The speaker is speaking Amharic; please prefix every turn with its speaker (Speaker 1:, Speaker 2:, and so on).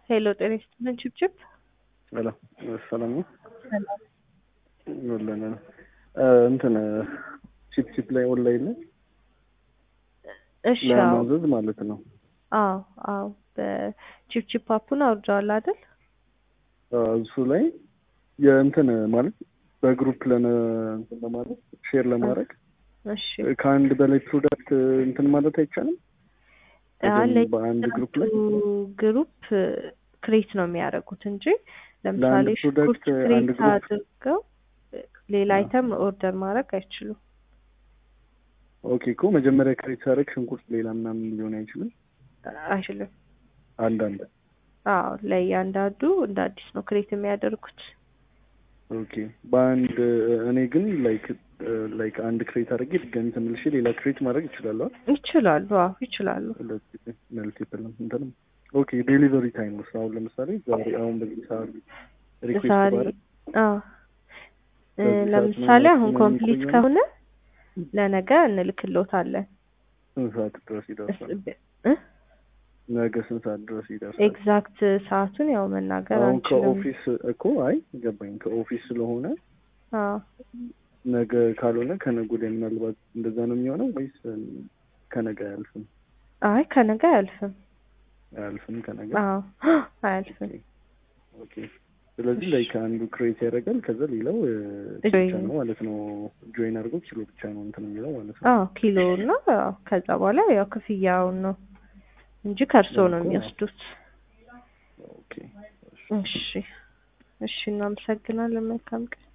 Speaker 1: ሄሎ ጤና ይስጥልን ችብችብ
Speaker 2: ሰላም ሰላም ነው።
Speaker 1: ሰላም
Speaker 2: ወለነ እንትን ቺፕ ቺፕ ላይ ኦንላይን ላይ
Speaker 1: እሺ አዎ
Speaker 2: ለማዘዝ ማለት ነው።
Speaker 1: አዎ አዎ በቺፕቺፕ አፑን አውርደዋል አይደል
Speaker 2: እሱ ላይ የእንትን ማለት በግሩፕ ለነ እንትን ለማለት ሼር ለማድረግ
Speaker 1: እሺ
Speaker 2: ከአንድ በላይ ፕሮዳክት እንትን ማለት አይቻልም።
Speaker 1: አለ
Speaker 2: በአንድ ግሩፕ ላይ
Speaker 1: ግሩፕ ክሬት ነው የሚያደርጉት እንጂ ለምሳሌ
Speaker 2: ለአንድ
Speaker 1: ሽንኩርት
Speaker 2: ፕሮዳክት አንድ
Speaker 1: ክሬት
Speaker 2: ግሩፕ
Speaker 1: አድርገው ሌላ አይተም ኦርደር ማድረግ አይችሉም።
Speaker 2: ኦኬ እኮ መጀመሪያ ክሬት ሳደርግ ሽንኩርት ሌላ ምናምን ሊሆን አይችልም።
Speaker 1: አይችልም።
Speaker 2: አንዳንድ
Speaker 1: አዎ ለእያንዳንዱ እንደ አዲስ ነው ክሬት የሚያደርጉት።
Speaker 2: ኦኬ በአንድ እኔ ግን ላይክ ላይክ አንድ ክሬት አድርጌ ድጋሚ ተመልሼ ሌላ ክሬት ማድረግ ይችላለሁ።
Speaker 1: ይችላሉ። አዎ ይችላሉ።
Speaker 2: መልቲፕል እንትንም ኦኬ ዴሊቨሪ ታይም ውስጥ አሁን ለምሳሌ ዛሬ አሁን በዚህ ሰዓት ሪኩዌስት
Speaker 1: ዛሬ
Speaker 2: ባደርግ
Speaker 1: አዎ እ
Speaker 2: በዚህ ሰዓት
Speaker 1: ለምሳሌ
Speaker 2: ምናምን
Speaker 1: አሁን
Speaker 2: ምናምን
Speaker 1: ኮምፕሊት
Speaker 2: ይቆያል?
Speaker 1: ከሆነ ለነገ እንልክሎታለን።
Speaker 2: ስንት ሰዓት ድረስ ይደርሳል?
Speaker 1: እ
Speaker 2: ነገ ስንት ሰዓት ድረስ ይደርሳል?
Speaker 1: ኤግዛክት ሰዓቱን ያው መናገር
Speaker 2: አሁን
Speaker 1: አንችልም።
Speaker 2: ከኦፊስ እኮ አይ ገባኝ። ከኦፊስ ስለሆነ
Speaker 1: አዎ
Speaker 2: ነገ ካልሆነ ከነገ ወዲያ ምናልባት እንደዛ ነው የሚሆነው ወይስ ከነገ አያልፍም?
Speaker 1: አይ ከነገ አያልፍም።
Speaker 2: አያልፍም ከነገ
Speaker 1: አዎ አያልፍም።
Speaker 2: ኦኬ። ስለዚህ ላይ ከአንዱ ክሬት ያደርጋል ከዛ ሌላው እ, ብቻ
Speaker 1: ጆይን
Speaker 2: ነው ማለት ነው ጆይን አድርጎ ኪሎ ብቻ ነው እንትን የሚለው ማለት ነው።
Speaker 1: አዎ ኪሎ እና አዎ፣ ከዛ በኋላ ያው ክፍያውን ነው እንጂ ከእርሶ ነው
Speaker 2: እኮ
Speaker 1: የሚወስዱት።
Speaker 2: ኦኬ
Speaker 1: እሺ እሺ፣ እናመሰግናለን። መልካም ቀን።